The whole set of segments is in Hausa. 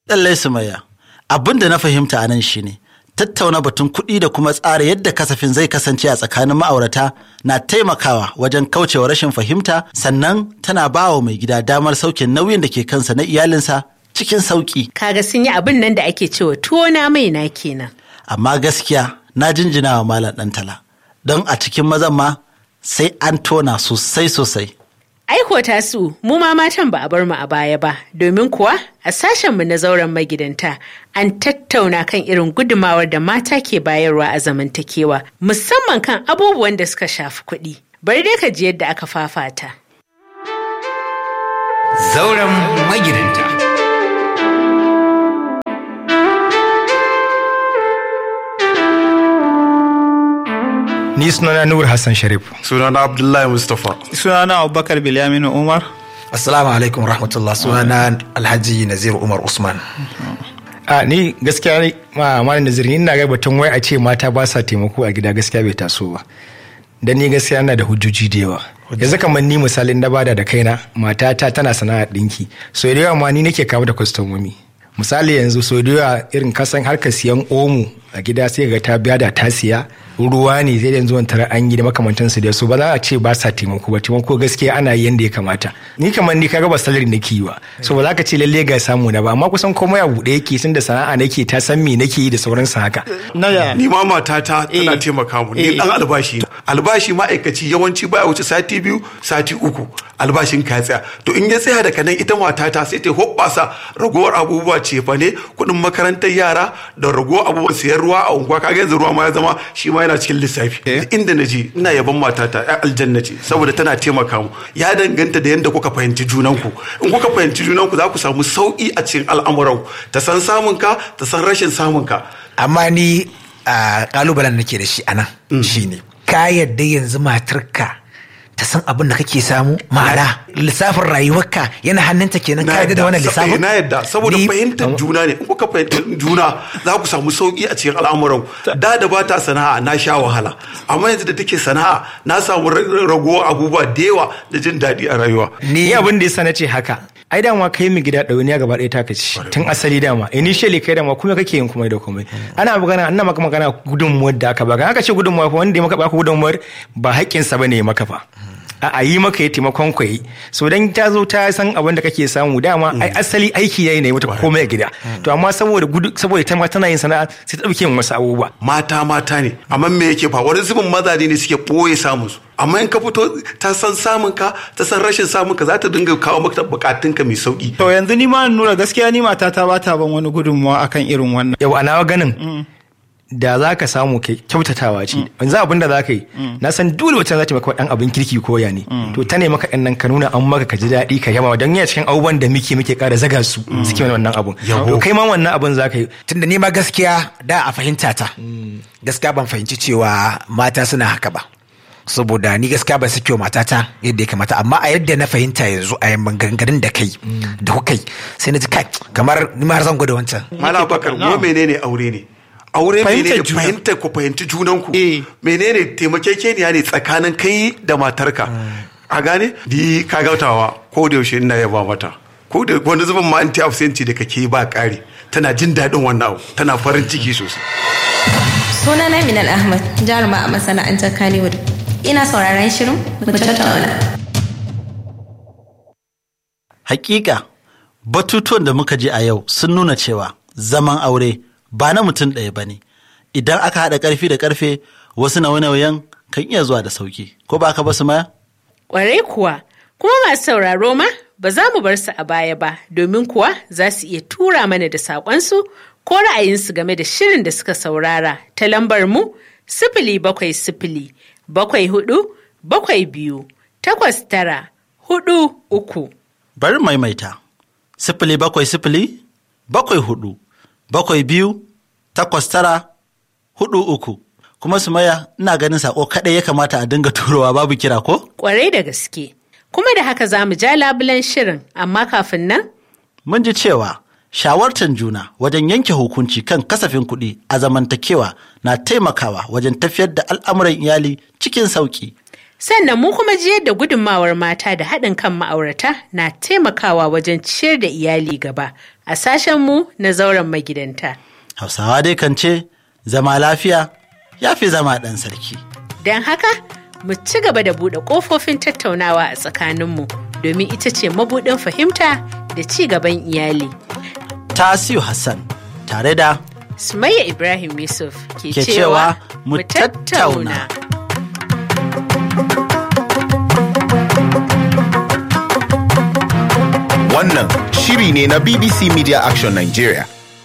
Lallai Sumayya, abin da na fahimta a nan shine tattauna batun kuɗi da kuma tsara yadda kasafin zai kasance a tsakanin ma'aurata na taimakawa wajen kaucewa rashin fahimta sannan tana ba wa mai gida damar sauke nauyin da ke kansa na iyalinsa cikin sauƙi. Kaga sun yi abin nan da ake cewa tuwo na mai na kenan. Amma gaskiya na jinjina wa Malam Ɗantala don a cikin mazan ma sai an tona sosai sosai. Aiko tasu mu ma matan ba a bar mu a baya ba domin kuwa a sashenmu na zauren magidanta an tattauna kan irin gudumawar da mata ke bayarwa a zamantakewa musamman kan abubuwan da suka shafi kuɗi. Bari dai ka ji yadda aka fafata. Zauren magidanta. Ni sunana Nur Hassan Sharif. sunana abdullahi mustapha sunana abubakar bilyaminu umar Assalamu alaikum rahmatullah sunana Alhaji Nazir Umar Usman. A ni gaskiya ne ma malam Nazir ni ina ga batun wai a ce mata ba sa taimako a gida gaskiya bai taso ba. Dan ni gaskiya ina da hujjoji da yawa. Yanzu kamar ni misalin da bada da kaina matata tana sana'ar dinki. So da yawa ma ni nake kawo da kwastomomi. Misali yanzu so da yawa irin kasan harkar siyan omo a gida sai ga ta biya da ta siya ruwa ne zai yanzu wani tara an yi da makamantansu da su ba za a ce ba sa taimako ba taimako gaskiya ana yi yadda ya kamata ni kamar ni kaga ba salari nake yi ba so ba za ka ce lalle ga samu na ba amma kusan komai a buɗe yake sun da sana'a nake ta san me nake yi da sauransu haka na ni ma matata tana Eh. taimaka mu ni Eh. dan albashi ne. albashi ma'aikaci yawanci baya wuce sati biyu sati uku albashin ka ya tsaya to in ya tsaya daga nan ita matata sai ta hoɓɓasa ragowar abubuwa ce fa ne kuɗin makarantar yara da ragowar abubuwan siyan ruwa a unguwa kaga yanzu ruwa ma ya zama shi ma yana cikin lissafi inda na je ina yaban matata ya aljanna ce saboda tana taimaka mu ya danganta da yadda kuka fahimci junanku in kuka fahimci junanku za ku samu sauƙi a cikin al'amuranku ta san samun ka ta san rashin samun ka Amma ni a kalubalen da nake da shi anan shine ka yadda yanzu matarka ta san abin da kake samu ma'ana lissafin rayuwarka yana hannunta kenan ka yadda da wannan lissafin na yadda saboda Ni- fahimtar juna ne in kuka fahimtar juna za ku samu sauki a cikin al'amuran da da ba ta sana'a na sha wahala amma yanzu da take sana'a na samu ra- ragowar abubuwa da yawa da jin daɗi a rayuwa ni abin da yasa na ce haka ai dama kai mu gida ɗauniya gaba ɗaya ta kaci tun asali dama initially kai dama kuma kake yin komai da komai ana magana ana maka magana gudunmuwar da aka baka aka ce gudunmuwa fa wanda ya maka baka gudunmuwar ba haƙƙinsa bane ya maka fa a yi maka ya taimakon ku yi so dan ta zo ta san abin da kake samu dama ai asali aiki yayi ne mata komai a gida to amma saboda gudu saboda ta ma tana yin sana'a sai ta dauke yin wasu abubuwa mata mata ne amma me yake fa wani zubin mazaje ne suke ɓoye samun su amma in ka fito ta san samun ka ta san rashin samun ka za ta dinga kawo maka bukatun ka mai sauki to yanzu ni ma nura gaskiya ni matata ba ta ban wani gudunmawa akan irin wannan yau a nawa ganin da za ka samu kai kyautatawa ce yanzu abin da za ka yi na san dole wacce za ta maka dan abin kirki ko ya ne to ta ne maka ɗan nan ka nuna an maka ka ji daɗi ka yaba don yana cikin abubuwan da muke muke ƙara zaga su suke mana wannan abun to kai ma wannan abun za ka yi tunda ni ma gaskiya da a fahimta ta gaskiya ban fahimci cewa mata suna haka ba saboda ni gaskiya ban sake wa matata yadda ya kamata amma a yadda na fahimta yanzu a yamman gangarin da kai da kuka yi sai na ji kai kamar ni ma har zan gwada wancan Malam Bakar, ko menene aure ne? Aure Fahimtar menene juna. fahimta ku fahimci junanku. Eh. Menene taimakekeniya ne tsakanin kai da matarka. A gane? Di ka gautawa ko da yaushe ina yaba mata. Ko da wani zubin ma anti absenti da kake ba ƙari. Tana jin daɗin wannan abu. Tana farin ciki sosai. Sunana Minal Ahmad, jaruma a masana'antar Kannywood. Ina sauraron shirin mu tattauna. Hakika, batutuwan da muka ji a yau sun nuna cewa zaman aure ba na mutum ɗaya ba ne. Idan aka haɗa ƙarfi da ƙarfe, wasu nauye-nauyen kan iya zuwa da sauki. Ko ba ka ba su maya? Ƙwarai kuwa, kuma masu sauraro ma ba za mu bar su a baya ba domin kuwa za su iya tura mana da saƙonsu ko ra'ayinsu game da shirin da suka saurara ta lambar mu sifili bakwai sifili bakwai hudu bakwai biyu takwas tara hudu uku. Bari maimaita. Sifili bakwai sifili, bakwai hudu, bakwai biyu, takwas tara, hudu uku. Kuma su maya, ina ganin sako kaɗai ya kamata a dinga turowa babu kira ko? Ƙwarai da gaske. Kuma da haka za mu ja labulen shirin, amma kafin nan Mun ji cewa shawartar juna wajen yanke hukunci kan kasafin kuɗi a zamantakewa na taimakawa wajen tafiyar da al'amuran iyali cikin sauƙi. Sannan mu kuma ji yadda gudunmawar mata da haɗin kan ma'aurata na taimakawa wajen ciyar da iyali gaba a sashen mu na zauren magidanta. Hausawa dai kan ce zama lafiya ya fi zama ɗan sarki. Don haka, mu ci gaba da buɗe ƙofofin tattaunawa a tsakaninmu domin ita ce mabuɗin fahimta da ci gaban iyali. Tasiu Hassan tare da Sumayya Ibrahim Yusuf ke, Ke cewa mu tattauna. Wannan shiri ne na BBC Media Action Nigeria.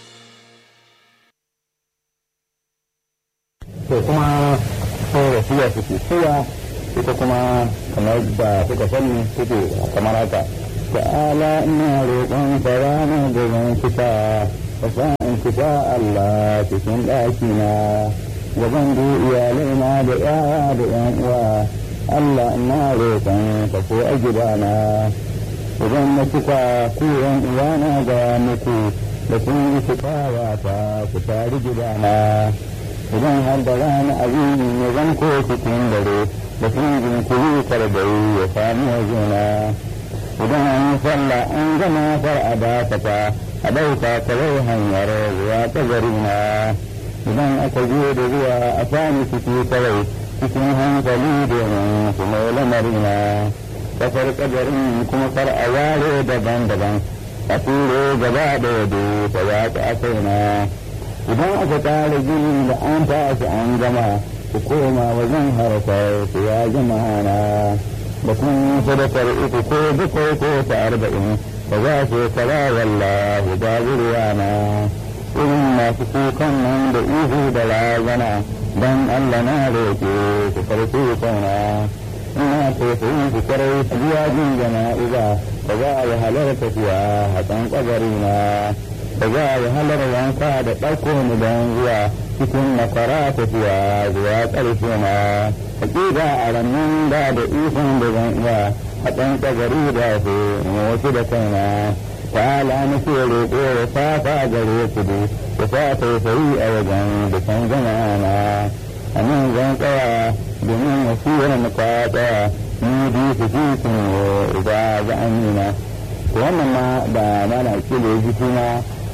to kuma sai wasiya suke cewa ita kuma kamar da suka sani suke kamar haka ta'ala ina roƙon ka ranar da zan fita ka sa in fita Allah cikin ɗakina gaban da iyalai na da ƴaƴa da ƴan uwa Allah ina roƙon ka ko a gidana idan na cika ku ƴan uwa na ga muku da kun yi fitawa ta ku tari gidana idan har da rana abin ya zan ko cikin dare da fingin kuri karbari ya sami wajena idan an yi sallah an gama far a dakata a ɗauka kawai hanyar zuwa ta garina idan aka je da zuwa a sami ciki kawai cikin hankali domin su mai lamarina kasar kadarin kuma kar a ware daban-daban a turo gaba ɗaya da ta za ta asaina idan aka tara gini da an tashi an gama ku koma wajen harkar ku ya jama'a na da kun sadakar uku ko bakwai ko ta arba'in ba za su kara wallahu babu ruwana irin masu kukan nan da ihu da razana don allah na roƙe ku farko kauna ina tausayin ku kwarai biya jin jana'iza ba za a yi halarta kuwa hakan kabarina da za a yi halar wanka da ɗauko ni don zuwa cikin makara tafiya zuwa ƙarshe na hakika a ranar da da ikon da zan iya haɗin ƙagari da su wasu da kaina ta ala na ke roƙo ya fafa gare ku da ya sa tausayi a wajen da can jama'a na a nan zan tsaya domin wasiyar na ta tsaya ni bi su fi sun yi ba za amina wannan ma da mana kilo jiki na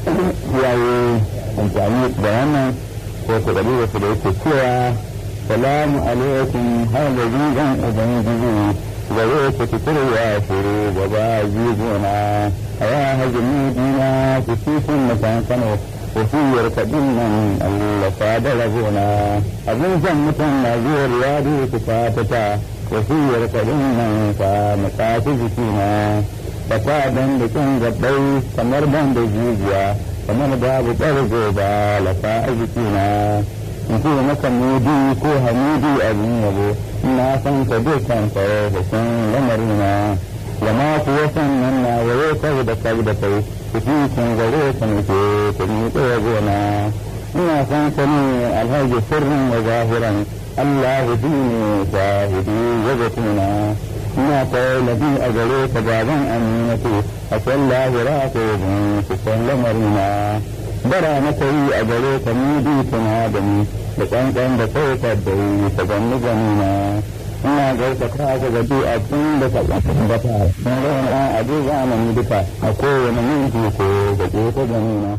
yayi amfani da wannan ko ku da da su da yake cewa salamu alaikum har da zigan ubangiji gare ku fitar ya furu da ba zigona a ya hajji dina ku cikin mutan kano wasiyar kaɗin nan Allah fa da rabona abin zan mutan Najeriya da ku fatata wasiyar kaɗin nan fa makafi jikina da fadan da kyan gabbai kamar ban da jijiya kamar babu ɓargo ba lafa a jikina in ce maka mudi ko hamidi abin yabo ina san ka dukkan farfashin lamarina lama kuwa sannan na waye kai da kai da kai ku fi kun gare ka nake ku ni tsaye gona ina san ka ne alhaji sirrin wa zahiran allahu dini shahidi ya batuna ina taulabi a gare ka baban aminatu a kan lahira ko bin su san lamarina bara na kai a gare ka ni bi tuna da ni da kankan da saukar da yi ta ganni ganina ina gaisa ka ga gaji a cikin da ka kankan da ta sun rauna a duk zamani duka a kowane minti ko ga ta ganina.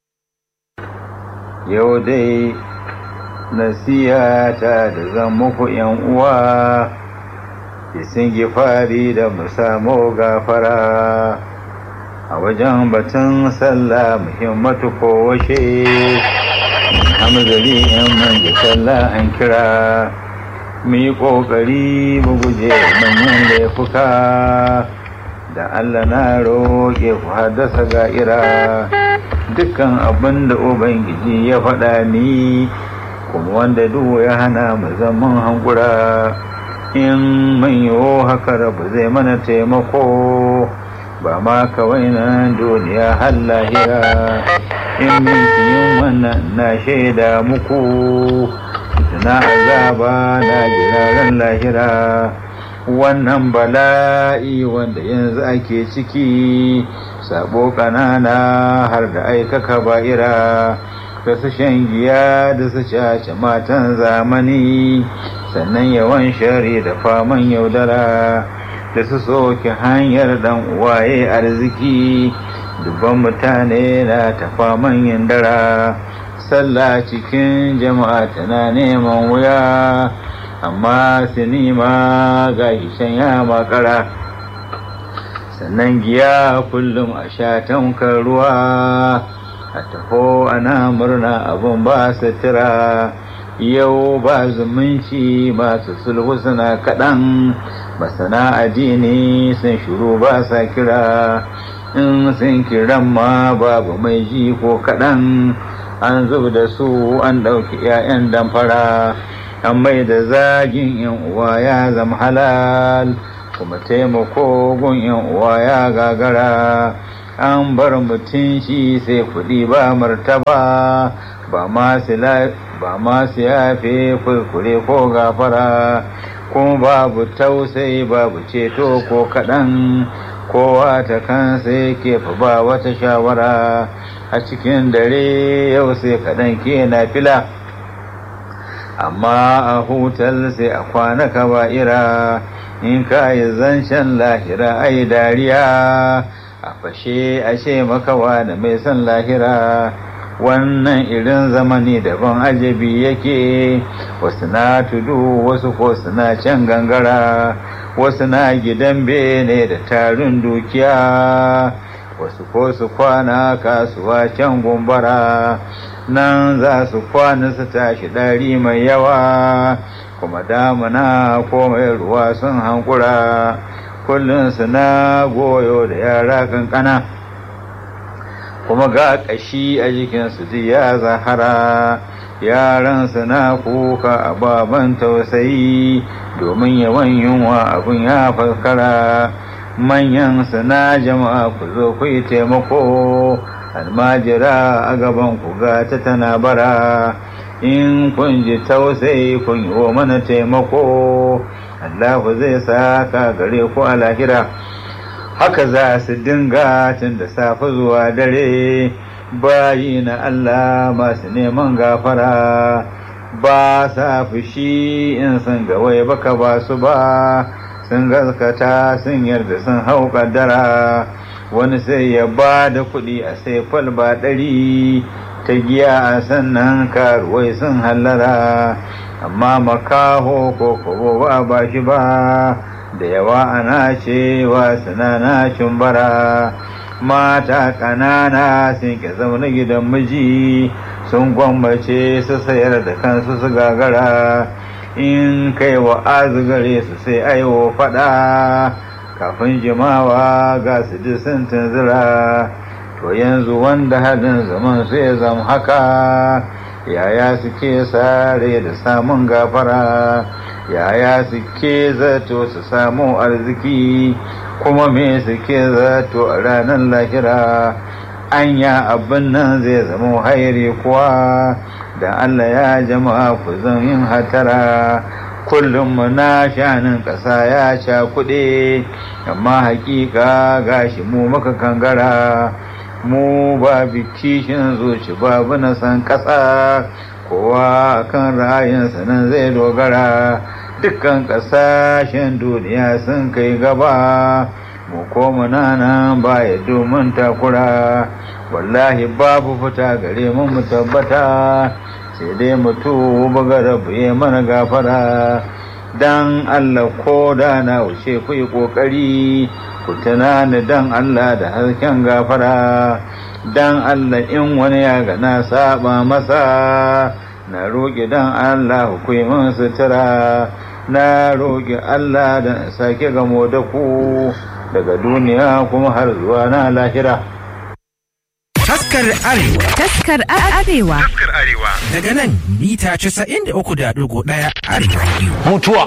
Yau dai nasiyata da zan muku yan uwa sun gifari da mu samu gafara a wajen batun sallah muhimmatu ko washe hamzari in man ji sallah an kira mu yi ƙoƙari mu guje manyan laifuka da Allah na roƙe ku haddasa ga'ira dukkan abin da Ubangiji ya faɗa ni kuma wanda duk ya hana mu zaman hankura in mun yiwo haka rabu zai mana taimako ba ma kawai na duniya har lahira in mun yin wannan na shaida muku na azaba na jiraren lahira wannan bala'i wanda yanzu ake ciki sabo ƙanana har da aikaka ba'ira da su shan giya da su cace matan zamani sannan yawan shari da faman yaudara da su soke hanyar dan uwaye arziki dubban mutane na ta faman yandara sallah cikin jama'a tana neman wuya amma sinima ga shan ya makara sannan giya kullum a sha tamkar ruwa a taho ana murna abin ba sutura yau ba zumunci masu sulhu suna kaɗan masana addini sun shuru ba sa kira in sun kiran ma babu mai ji ko kaɗan an zub da su an ɗauki 'ya'yan damfara an mai da zagin yan uwa ya zama halal kuma taimako gun yan uwa ya gagara an bar mutum shi sai kuɗi ba martaba ba ma su yafe kurkure ko gafara kuma babu tausayi babu ceto ko kaɗan kowa ta kansa yake fa ba wata shawara a cikin dare yau sai kaɗan ke na fila amma a hutar sai a kwana kaba'ira in ka yi zancen lahira ai dariya a fashe a ce makawa da mai son lahira wannan irin zamani daban ajabi yake wasu na tudu wasu ko suna can gangara wasu na gidan bene da tarin dukiya wasu ko su kwana kasuwa can gumbara nan za su kwana su tashi ɗari mai yawa kuma damuna ko mai ruwa sun hankura kullum suna goyo da yara kankana kuma ga ƙashi a jikinsu ji ya zahara yaran suna kuka a baban tausayi domin yawan yunwa abin ya faskara manyan suna jama'a ku zo ku yi taimako almajira a gaban ku ga ta tana bara in kun ji tausayi kun yi wa mana taimako Allahu zai saka gare ku a lahira haka za su dinga tun da safe zuwa dare bayi na Allah masu neman gafara ba sa fushi in sun ga wai baka ba su ba sun gaskata sun yarda sun hau kaddara wani sai ya ba da kuɗi a sai kwalba ɗari ta giya a sannan karuwai sun hallara amma makaho ko kobo ba ba shi ba da yawa ana cewa suna na bara mata ƙanana sun ke zaune gidan miji sun gwammace su sayar da kansu su gagara in kai wa gare su sai aiwo faɗa kafin jimawa ga su ji sun tunzura to yanzu wanda halin zaman su ya zama haka yaya suke sare da samun gafara yaya suke zato su samu arziki kuma me suke zato a ranar lahira anya abin nan zai zama hairi kuwa da Allah ya jama'a ku zan yin hatara kullum muna shanin ƙasa ya sha kuɗi amma hakika gashi mu maka kangara mu ba kishin zuci babu na san ƙasa kowa kan ra'ayinsa nan zai dogara dukkan ƙasashen duniya sun kai gaba mu ko nan baya domin takura wallahi babu fita gare mu mu tabbata sai dai mutu buga rabu ya mana gafara dan Allah ko da na wuce ku yi ƙoƙari ku tunani dan Allah da hasken gafara dan Allah in wani ya ga na saba masa na roƙi dan Allah ku yi min sutura na roƙi Allah da sake gamo da ku daga duniya kuma har zuwa na lahira. Taskar Arewa. Taskar Arewa. Taskar Arewa. Daga nan mita 93.1 Arewa. Mutuwa.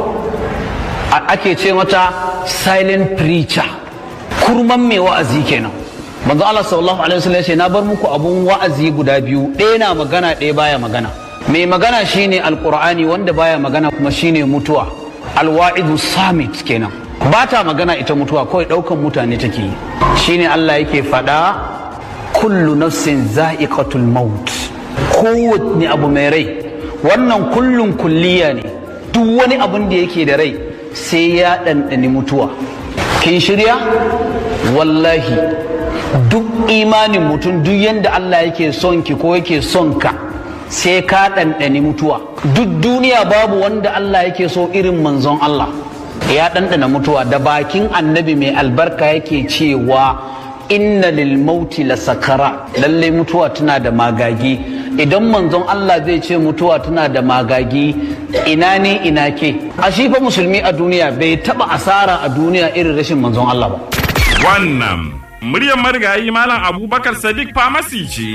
Ake ce mata silent preacher. Kurman mai wa'azi kenan. Manzo Allah sallallahu alaihi wasallam ce na bar muku abun wa'azi guda biyu ɗaya na magana ɗaya baya magana. Mai magana shine alqur'ani wanda baya magana kuma shine mutuwa. Alwa'idu samit kenan. Ba ta magana ita mutuwa kawai ɗaukan mutane take yi. Shine Allah yake faɗa kullu nafsin za'iqatul maut kowanne abu mai rai wannan kullun kulliya ne duk wani abin da yake da rai sai ya ɗanɗani mutuwa kin shirya wallahi duk imanin mutum duk yadda Allah yake son ki ko yake son ka sai ka ɗanɗani mutuwa duk duniya babu wanda Allah yake so irin manzon Allah ya ɗanɗana mutuwa da bakin annabi mai albarka yake cewa inna lil mauti la sakara lalle mutuwa tana da magagi idan manzon Allah zai ce mutuwa tana da magagi ina ne ina ke a shi fa musulmi a duniya bai taba asara a duniya irin rashin manzon Allah ba wannan muryar marigayi malam abubakar sadiq famasi ce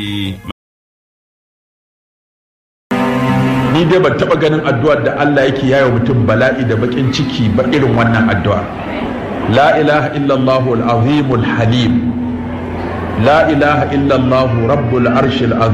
ni dai ban taba ganin addu'ar da Allah yake yayo mutum bala'i da bakin ciki ba irin wannan addu'a la ilaha illallah al-azim al-halim la ilaha illallah rabbul arshil azim